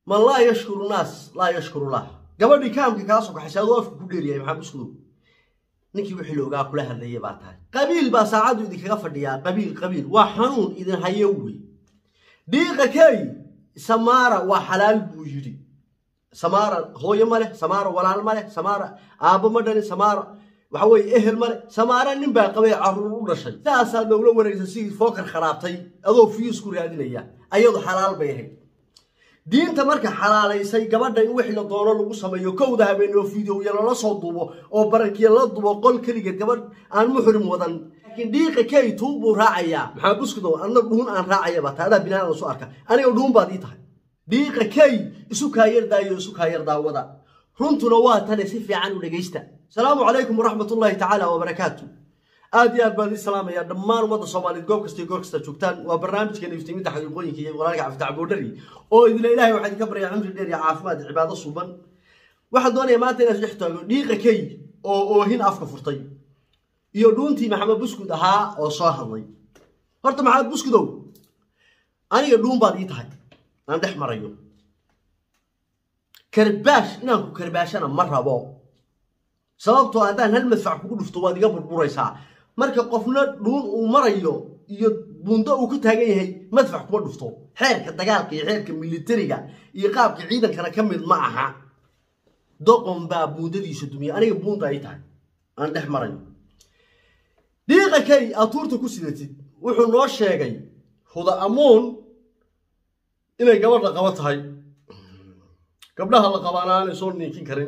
man laa yashkuru naas laa yashkuru lah gabadhii kaamka kaa soo kaxaysa adoo afka ku dheeriyahay maxaa buskudow ninkii wixii la ogaa kula hadlayay baa tahay qabiil baa saacaddu idinkaga fadhiyaa qabiil qabiil waa xanuun idin hayo wey dhiiqa key samaara waa xalaal buu yidhi samaara hooyo ma leh samaara walaal ma leh samaara aabbo ma dhalin samaara waxa weeye ehel ma leh samaara nin baa qabay carruur u dhashay saasaa dowla wareegsan sidii fookar kharaabtay adoo fiyus ku raadinaya ayadu xalaal bay ahayd diinta marka xalaalaysay gabadha in wixii la doono lagu sameeyo kowda habeen oo fideoya lala soo duubo oo barankiya la dubo qol keligeed gabadh aan muxrim wadan laakiin dhiiqa key tuun buu raacayaa maxaa buskudow adna dhuun aan raacayaba taadaa binaadan soo arka aniga dhuun baad ii tahay dhiiqa key isu kaayardaayo isu kaayardaawada runtuna waa tane si fiican u dhegaysta asalaamu calaykum waraxmatullaahi tacaala wabarakaatu aad iyo aad baan idin salaamayaa dhammaan ummadda soomaaliyeed goob kasta iyo goor kasta joogtaan waa barnaamijkeena iftiiminta xaqiiqooyinka iyo walaalka cafitac boodhari oo idila ilaahay waxaa idinka baryaa cumri dheer iyo caafimaad iyo cibaado suuban waxaan doonayaa maanta inaan dhex taago dhiiqa key oo oohin afka furtay iyo dhuuntii maxamed buskud ahaa oo soo hadlay horta maxamed buskudow aniga dhuun baad ii tahay aan dhex marayo karbaash inaan ku karbaashana ma rabo sababtoo haddaan hal madfac kugu dhufto waad iga burburaysaa marka qofna dhuun uu marayo iyo buundo uu ku taagan yahay madfac kuma dhufto xeerka dagaalka iyo xeerka militariga iyo qaabka ciidankana ka mid ma aha doqon baa buundadiisa dumiya aniga buunda ay tahay aan dhex marayo dhiiqa kay aad tuurta ku sidatid wuxuu noo sheegay huda amuun inay gabadha qabo tahay gabdhaha la qabaana aanay soo niikin karin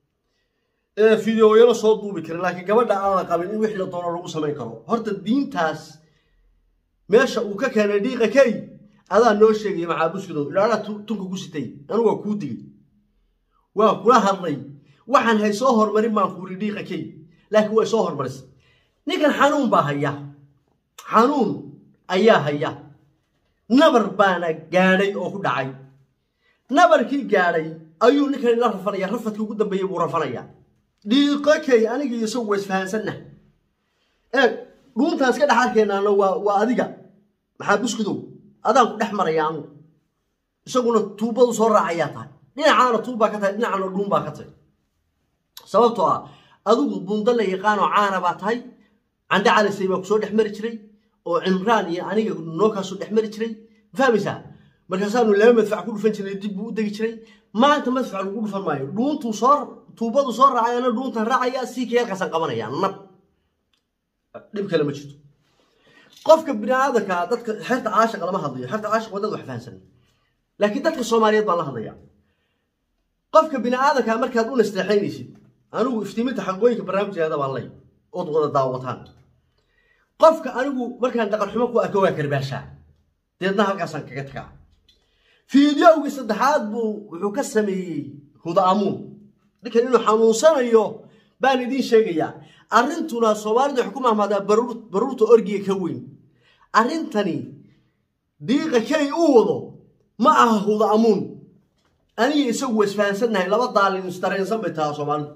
ee fideoyana soo duubi karin laakiin gabadha aan la qabin in wixii la doono lagu samayn karo horta diintaas meesha uu ka keenay dhiiqa key adaa noo sheegaya maxaabuskidow idhaadha tunka ku sitay anigu waa kuu digay waa kula hadlay waxaan hay soo hormarin baan kuuri dhiiqa key laakiin way soo hormarisay ninkan xanuun baa haya xanuun ayaa haya nabar baana gaadhay oo ku dhacay nabarkii gaadhay ayuu ninkan la rafanaya rafadkii ugu dambeeyey buu rafanaya dhiiqo key aniga iyo isagu waa isfahansanna eeg dhuuntaas ka dhex arkeenaana waa waa adiga maxaa buskudow adaan ku dhex maraya anu isaguna tuubadu soo raacayaa tahay dhinacaana tuubbaa ka tahay dhinacana dhuun baa ka tahay sababtoo ah adigu bundo la yaqaanoo caana baa tahay candhe calisay baa kusoo dhex mari jiray oo cimraan iyo aniga noo kaasoo dhex mari jiray fahmaysaa markaasaanu laba madfac ku dhufan jirnay dib buu u degi jiray maanta madfac lagu dhufan maayo dhuuntuu soo tuubadu soo raacayana dhuuntan raacaya sii keelkaasaan qabanaya nab dhib kale ma jirto qofka biniaadanka dadka xerta caashiqa lama hadlayo xerta caashiq waa dad wax fahansan laakiin dadka soomaaliyeed baan la hadlaya qofka biniaadanka markaad u nasteexaynaysid anigu iftiiminta xaqooyinka barnaamijkeeda baan lay ood wada daawataan qofka anigu markaan dhaqan xumo ku arko waa karbaashaa deedna halkaasaan kaga tagaa fiidyowgii saddexaad buu wuxuu ka sameeyey huda amuun ninkan inuu xanuunsanayo baan idiin sheegayaa arrintuna soomaalida waxay ku mahmaadaa baruurta orgiga ka weyn arrintani diiqa key uu wado ma aha huda amuun aniga isagu waa isfahansannahay laba daalin isdareensan bay tahaa soomaalidu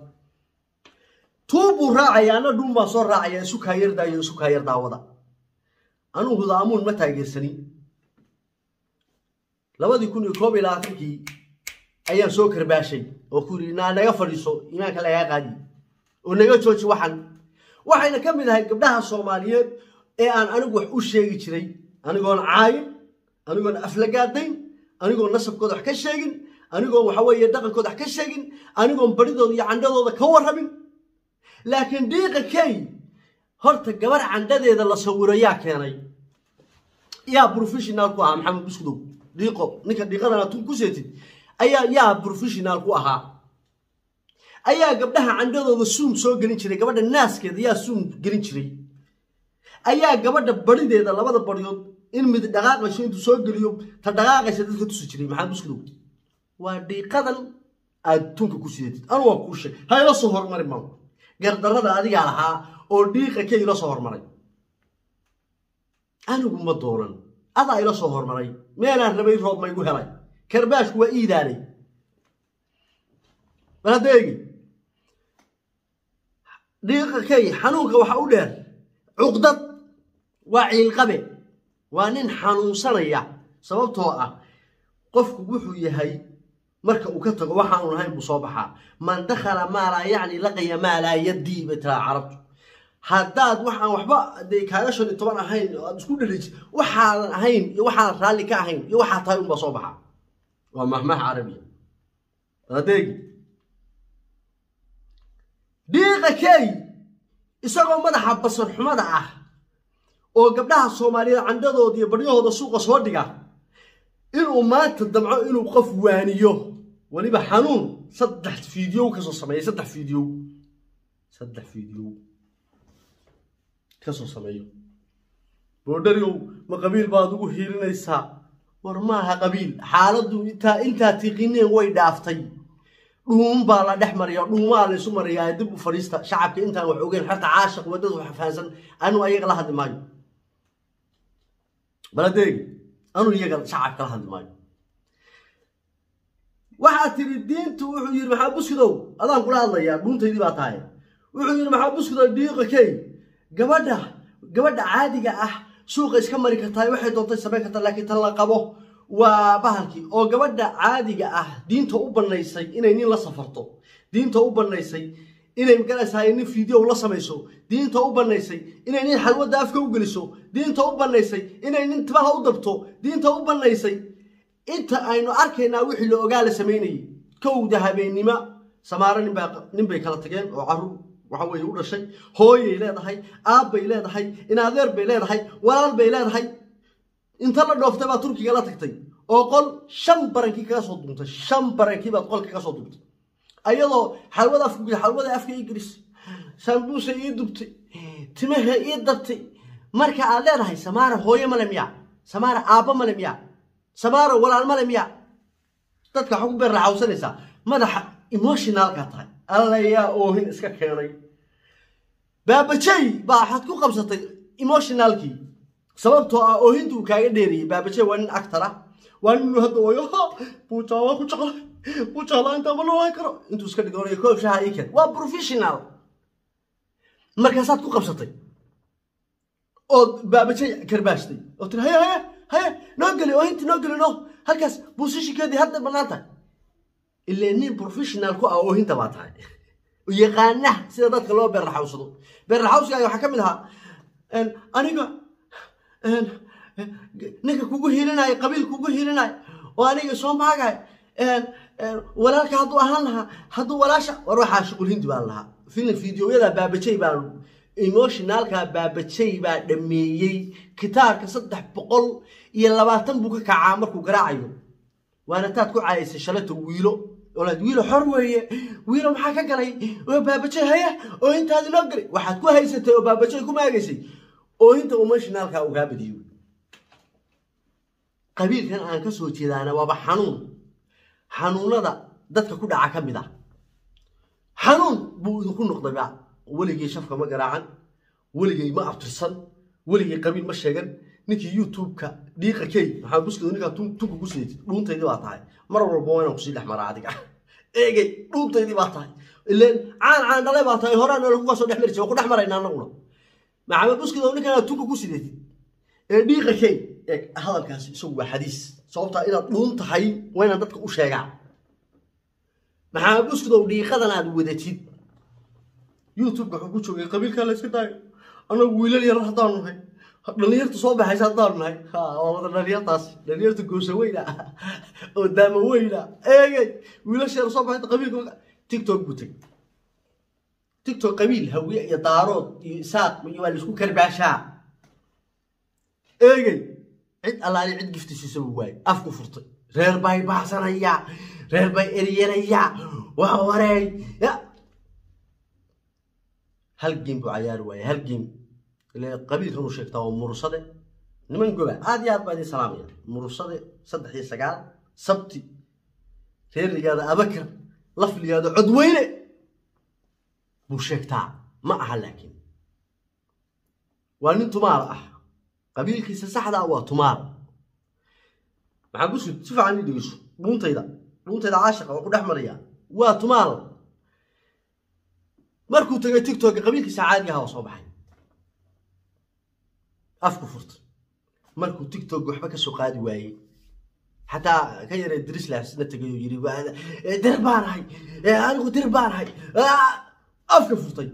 tuubbuu raacaya anna dhuun baan soo raacaya isu kaayardaayo isu kaayar daawada anugu huda amuun ma taageersani labadii kun iyo koob iyo labaatankii ayaan soo karbaashay oo ku yidhi naa naga fadhiiso imaanka lagaa qaadi oo naga jooji waxan waxayna ka mid ahay gabdhaha soomaaliyeed ee aan anigu wax u sheegi jiray anigoon caayin anigoon aflagaadayn anigoon nasabkooda wax ka sheegin anigoon waxa weeye dhaqankooda wax ka sheegin anigoon baridooda iyo candhadooda ka warrabin laakiin dhiiqa key horta gabar candhadeeda la sawiro yaa keenay yaa professional ku ahaa maxamed buskudow dhiiqo ninka dhiiqadana tun ku seetid ayaa yaa professional ku ahaa ayaa gabdhaha candhadooda suum soo gelin jiray gabadha naaskeeda yaa suum gelin jiray ayaa gabadha barideeda labada baryood in mid dhaqaaqayso intuu soo geliyo ta dhaqaaqaysa dadka tusi jiray maxamed buskudow waa dhiiqadan aad tunka ku sidatid anu waa kuu sheeg ha ila soo hormarin maanku gardarrada adigaa lahaa oo dhiiqa ka ila soo hormaray anigu ma doonan adaa ila soo hormaray meelaan rabay roob maygu helay karbaashku waa iidaalay bal hadda eegi dhiiqa kay xanuunka waxa u dheer cuqdad waa ciilqabe waa nin xanuunsanaya sababtoo ah qofku wuxuu yahay marka uu ka tago waxaanu lahayn buu soo baxaa man dakhala maa laa yacni laqiya maa laa yadii bay tiraa carabtu haddaad waxaan waxba dee kaaga shan iyo toban ahayn oo aad isku dhaliji waxaadan ahayn iyo waxaadan raalli ka ahayn iyo waxaa tahay unbaa soo baxa waa mahmaha carabiya adeegi dhiiqa key isagoo madaxa basar xumada ah oo gabdhaha soomaaliyeed candhadooda iyo baryahooda suuqa soo dhiga inuu maanta damco inuu qof waaniyo weliba xanuun saddex fiidiyow kasoo sameeyey saddex fiidiyow saddex fiidiyow kasoo sameeyo boodhariow ma qabiil baad ugu hiilinaysaa war maaha qabiil xaaladdu intaa intaa tiiqineen way dhaaftay dhuun baa la dhex mariya dhuumaa la isu mariyaa dib u fadhiista shacabka intaan wax ogeyn xerta caashiq waddada wax fahansan anuu ayaga la hadli maayo baladeegi anuu iyaga shacabka la hadli maayo waxaa tiri diintu wuxuu yidhi maxaa buskidow adaan kula hadlayaa dhuuntaydii baa tahay wuxuu yidhi maxaa buskidow dhiiqa key gabadha gabadha caadiga ah suuqa iska mari kartaa waxay doontay samayn kartaa laakiin tan la qabo waa bahalkii oo gabadha caadiga ah diinta u banaysay inay nin la safarto diinta u banaysay inay magaraysahay nin fiideo la samayso diinta u banaysay inay nin xalwadda afka u geliso diinta u banaysay inay nin timaha u dabto diinta u banaysay inta aynu arkaynaa wixii la ogaa la samaynayay kowda habeennimo samaaro ninbaa nin bay kala tageen oo carruur waxa weeye u dhashay hooyay leedahay aabbay leedahay inadeer bay leedahay walaal bay leedahay inta la dhooftay baa turkiga la tagtay oo qol shan barankii kaga soo duuntay shan barankii baad qolka kaga soo duuntay ayadoo xalwada afka geli xalwada afka ii gelisay sambuusa ii dubtay timaha ii dabtay marka aad leedahay samaara hooye male miya samaara aabba male miya samaara walaal male miya dadka waxaa ku beer raxawsanaysaa madaxa emotionalkaa tahay alla yaa oohin iska keenay baabajey baa waxaad ku qabsatay emotionalkii sababtoo ah oohinta uu kaaga dheeriyey baabajey waa nin actor ah waa nin hadda wayo ha buujaa waa ku jeclay buujaa intaa ma noolaan karo intuu iska dhigoonaya koob shaha ii keen waa professional markaasaad ku qabsatay ood baabajey karbaashtay oo tiri haye haye haye noo geli oohintii noo geli no halkaas buusishinkeedii hadda bannaan tahay ilaa nin professional ku ah oohinta baa tahay yaqaana sida dadka loo beerraxawsado beerraxawsigaaga waxaa ka mid ahaa aniga ninka kugu hiilinaayo qabiil kugu hiilinaayo oo aniga soo maagaay walaalka hadduu ahaan lahaa hadduu walaasha war waxaa shuqul hindi baa lahaa filim fideoyada baabajey baa emotionalka baabajey baa dhameeyey kitaabka saddex boqol iyo labaatan buu ka kacaa markuu garaacayo waana taad ku caayaysay shalata wiilo olaad wiilo xor weeye wiilo maxaa ka galay oo baabajey haya oo intaadi noo galay waxaad ku haysatay oo baabajey ku maagaysay oo inta emotionalka uu kaa badiyo qabiilkan aan ka soo jeedaana waaba xanuun xanuunada dadka ku dhaca ka mid ah xanuun buu idinku noqdayba weligay shafka ma garaacan weligay ma abtirsan weligay qabiil ma sheegan ninkii youtube-ka dhiiqa key maxaa buskida ninkaa tunka ku sidatid dhuuntaydii baa tahay mar walba waa inaan kusii dhex maraa adiga eegay dhuuntaydii baa tahay ileen caan caan dhalay baa tahay horaan lagu kasoo dhex mari jiray waa ku dhex marayna annaguna maxamed buskida ninkan tunka ku sidatid ee dhiiqa key eeg hadalkaasi isagu waa xadiis sababtaa inaad dhuun tahay waa inaan dadka u sheegaa maxamed buskidow dhiiqadan aad wadatid youtube-ka wuxuu ku joogay qabiilkaa layska daayo annagu wiilal yar haddaanu nahay dhalinyarta soo baxaysa haddaanu nahay waa wada dhalinyartaas dhalinyarta goosa weyna oo daama weyna eegay wiilasheeda soo baxayta qabiilka tiktok buu tegay tiktok qabiil hawiye iyo daarood iyo isaaq iyo waa laisku karbaashaa eegay cid allaali cid giftisiisaba waaye afku furtay reer bay baxsanaya reer bay eryanaya waa wareey ya hal geem buu cayaari waaye hal geem ile qabiilkan uu sheegtaa waa mursade niman goba aad iyo aad baa idin salaamaya mursade saddex iyo sagaal sabti reer ligaada abakar laf ligaada codweyne buu sheegtaa ma aha laakiin waa nin tumaal ah qabiilkiisa saxda ah waa tumaal maxaa ku sud si fiican ii dhegeyso dhuuntayda dhuuntayda caashiqa waa ku dhex maraya waa tumaal markuu tegay tiktoka qabiilkiisa caadiga aha waa soo baxay afku furtay markuu tiktok waxba ka soo qaadi waayey xataa ka yaree drislasna tegay oo yidhi dir baan ahay anigu dir baan ahay afka furtay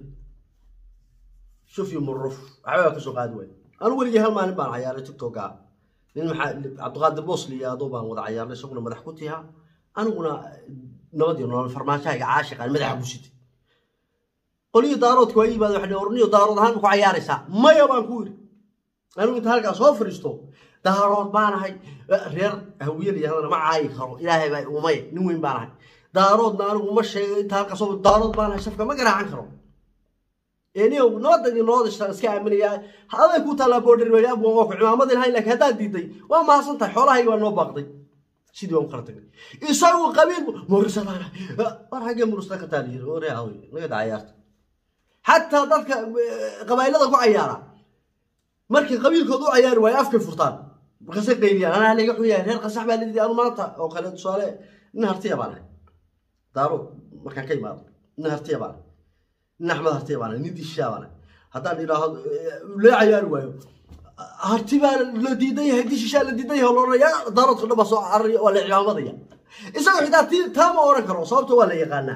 shufyo muruf waxbaa ka soo qaadi waay anigu weligii hal maalin baan cayaaray tiktoka nin maxaa cabdiqaadir boosli iyo adoo baan wada cayaarnay isaguna madax ku tihaa aniguna nabad iyo nolol farmaashahayga caashiqaan madaxa ku sitay qolihii daaroodka waa yimaada waxay orniyo daarood ahaan ma ku cayaaraysaa maya baan ku yidhi anigu inta halkaa soo fadhiisto daarood baan ahay reer hawiyada yahdana ma caayi karo ilaahay baa umay nin weyn baan ahay daaroodna anigu ma sheego inta halkaa soo daarood baan ahay safka ma garaacan karo eniyow nabadda iyo nabada istaan iska aaminayaa aday ku taallaa boodhari waa abwan waa ku cimaamadin hay laakiin haddaad diiday waa mahadsan tahay xoolahayga waa noo baaqday sidii waan u kala tagnay isagu qabiil mursadaana war haggee mursada ka taali yiri ore awy naga daa cayaarta xataa dadka qabailada ku cayaara markii qabiilkooda u cayaari waayo afkay furtaan markaasay qayliyaan anaa laga xuyahay reer qasax baa lidii anu maanta oo kale tusaale nin hartiya baan ahay daarood markaan ka imaado nin hartiya baan ahay nin axmed hartiya baan ahay nin dishaa baan ahay haddaan idhaahdo lee cayaari waayo harti baa la diidan yahay dishishaa la diidan yahay loodhanaya daaroodka dhan baa soo cararaya waa la cimaamadaya isagoo xitaa ti taa ma odhan karo sababta waa la yaqaanaa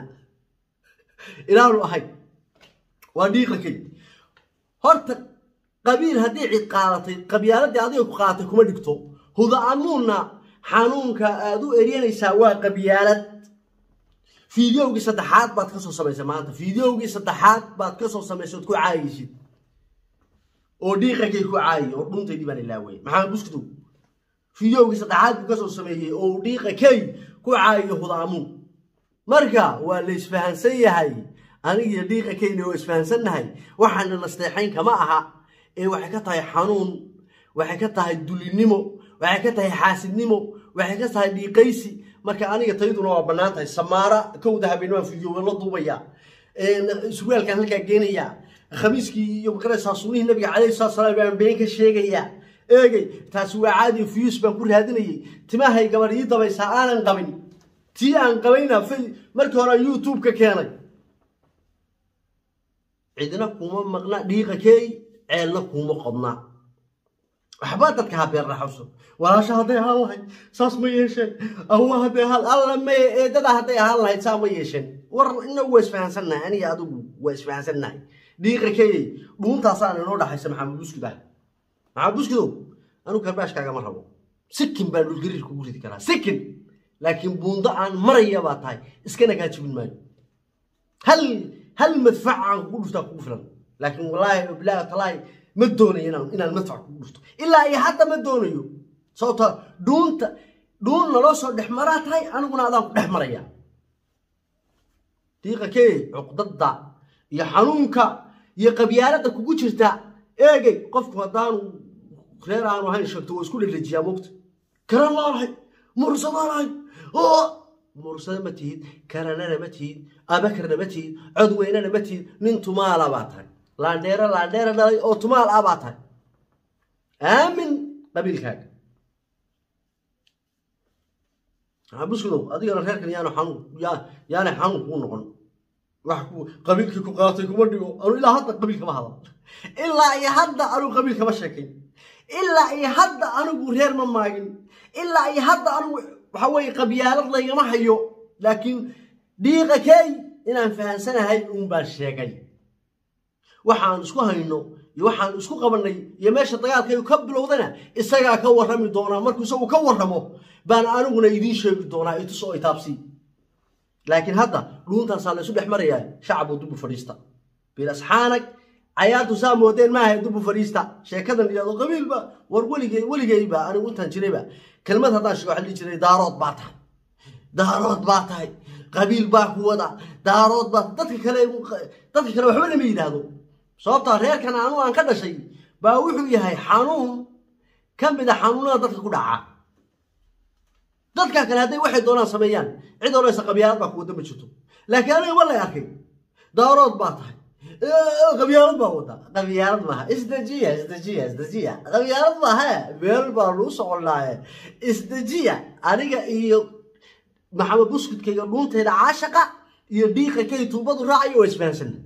ilaanu ahay waa dhiiqa keli horta qabiil haddii cid qaadatay qabyaaladii adiga ku qaadatay kuma dhigto huda-anuunna xanuunka aad u eryanaysaa waa qabyaalad fideogii saddexaad baad ka soo samaysay maanta fideogii saddexaad baad ka soo samaysay ood ku caayaysid oo dhiiqakay ku caayi oo dhuntaydii baan ilaaway maxamed buskdow fideogii saddexaad buu ka soo sameeyey oo dhiiqakay ku caayiyo hudaamuun marka waa la isfahansan yahay anigiyo dhiiqakayna waa isfahansannahay waxaana nasteexayn kama aha ee waxay ka tahay xanuun waxay ka tahay dulinimo waxay ka tahay xaasidnimo waxay ka tahay dhiiqaysi marka aniga tayduna waa bannaan tahay samaara kowda habeennimaan fideoga la duubaya surwaalkaan halkaa geenaya khamiiskii iyo makaraysaa sunnihii nabiga calayhi salatu salaam baan been ka sheegaya eegay taasi waa caadi fiyus baan ku raadinayay timahay gabar ii dabaysaa aanan qabin tii aan qabayna markii hore youtube ka keenay cidna kuma maqna dhiiqa keey ceelna kuma qodna waxba dadka ha beer raxawso walaasha hadday ahaan lahayd saas ma yeesheen awa hadday ahaan alla may eedada hadday ahaan lahayd saa ma yeesheen war inagu waa isfahansannahay aniga adigu waa isfahansannahay dhiiqa keeyey dhuuntaasaan inoo dhaxaysa maxamed buskidah maxamed buskidow anigu karbaashkaagama rabo sikin baan dhulgariir kugu ridi karaa sikin laakiin buundo aan maraya baa tahay iskana kaa jibin maayo hal hal madfac aan kugu dhuftaa kugu filan laakiin wallaahi bilaahi talaahi ma doonayo inaan inaan madfac kugu dhufto ilaa iyo hadda ma doonayo sababta dhuunta dhuun naloo soo dhex maraa tahay aniguna adaan ku dhex maraya diiqa kee cuqdada iyo xanuunka iyo qabyaaladda kugu jirta eegay qofku haddaanu reer aanu ahayn sheegto waa isku dhelejiyaa mogta karan laanahay mursadaanahay oo mursada ma tihid karanana ma tihid abakarna ma tihid codweynana ma tihid nin tumaala baa tahay laandheera laandheera dhalay oo tumaal ah baa tahay aamin qabiilkaaga buskidow adigana reerkan yaanu xanuun yaanay xanuun kuu noqon wax ku qabiilkii ku qaatay kuma dhigo anu ilaa hadda qabiil kama hadal ilaa iyo hadda anigu qabiil kama sheekayn ilaa iyo hadda anigu reer ma maagin ilaa iyo hadda anigu waxa weeye qabyaalad laygama hayo laakiin dhiiqa keey inaan fahansanahay uun baan sheegay waxaan isku hayno iyo waxaan isku qabannay iyo meesha dagaalkaygu ka bilowdana isagaa ka warrami doonaa markuu isagu ka warramo baan aniguna idiin sheegi doonaa itus oo itaabsii laakiin hadda dhuuntaasaa la isu dhex marayaa shacab oo dubu fadhiista bilasxaanag cayaartu saa moodeen maaha dubu fadhiista sheekadan iyado qabiilba war weligey weligeyba anigu intaan jirayba kelmad haddaan sheego waxaa dhihi jiray daarood baa tahay daarood baa tahay qabiil baa ku wada daarood baa dadka kale dadka kale waxba lama yidhaahdo sababtaa reerkan anu aan ka dhashay baa wuxuu yahay xanuun ka mid a xanuunada dadka ku dhaca dadka kale hadday waxay doonaan sameeyaan cid odhanaysa qabyaalad baa ku wadda ma jirto laakiin aniga ma lay arkay daarood baa tahay qabyaalad baa wada qabyaalad maaha isdejiya isdejiya isdejiya qabyaalad maaha meel baa lagu soconaaye isdejiya aniga iyo maxamed buskudkayga dhuuntayda caashaqa iyo dhiiqa kay tuubadu raacayo waa isfahansana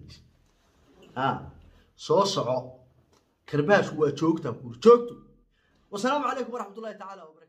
soo soco karbaashku waa joogta joogto wasalaamu calaykum waraxmat ullahi tacaala